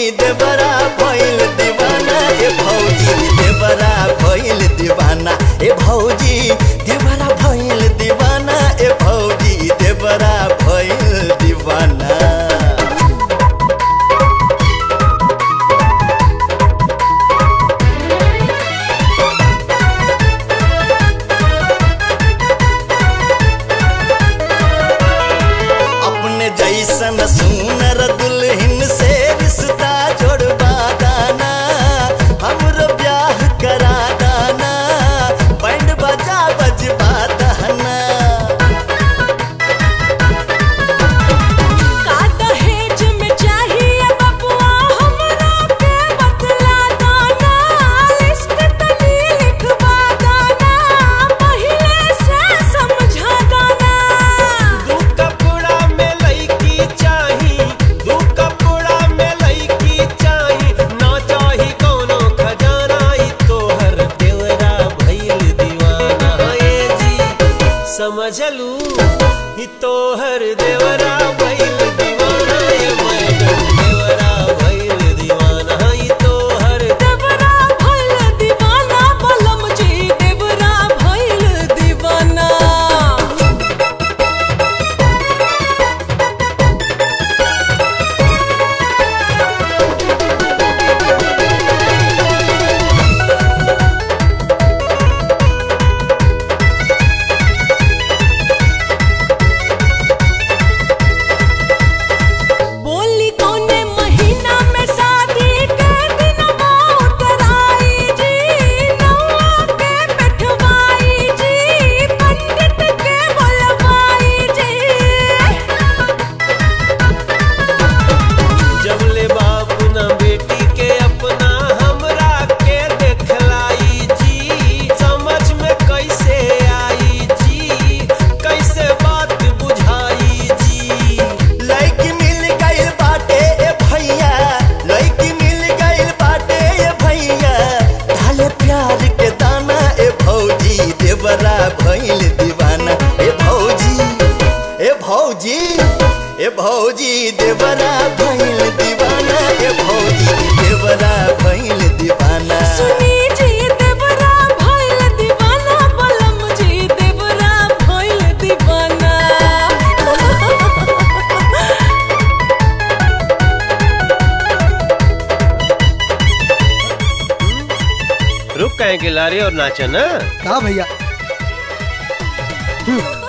देवरा भइल दीवाना ए भौजी देवरा भइल दीवाना ए भौजी देवरा भइल दीवाना ए भौजी देवरा भइल दीवाना अपने जैसन सुनर दुल्हन से रिश्ता जोड़वा दाना हमरो ब्याह करा दाना बैंड बजा बजवा दाना का दहेज में चाहिए बबुआ हमरा के बतला दाना लिस्ट तनी लिखवा दाना पहिले से समझा दाना दू कपड़ा में लईकी चाही दू कपड़ा में लईकी चाही ना चाही कोनो खजाना ई तोहर देवरा भइल दीवाना ए जी समझलू ई तोहर देवरा भइल दीवाना ए मैडम देवरा भइल दीवाना ई तोहर देवरा भइल दीवाना बलम जी देवरा भइल दीवाना बोली कौने महीना में शादी के दिनवा उतराई जी नौआ के बैठवाई जी पंडित के बुलवाई जी जबले बाप न बेटी के अपना हमरा के देखलाई जी समझ में कैसे आई जी कैसे बात बुझाई जी लड़की मिल गइल बाटे ए भैया लड़की मिल गइल बाटे ए भैया डाले प्यार के दाना ए भौजी देवरा भइल दीवाना ए भौजी ए भौजी ए भौजी देवरा भइल दीवाना ए भौजी देवरा भइल दीवाना सुनी जी देवरा भइल दीवाना बलम जी देवरा भइल दीवाना रुक कहें के लारे और नाचा ना का भैया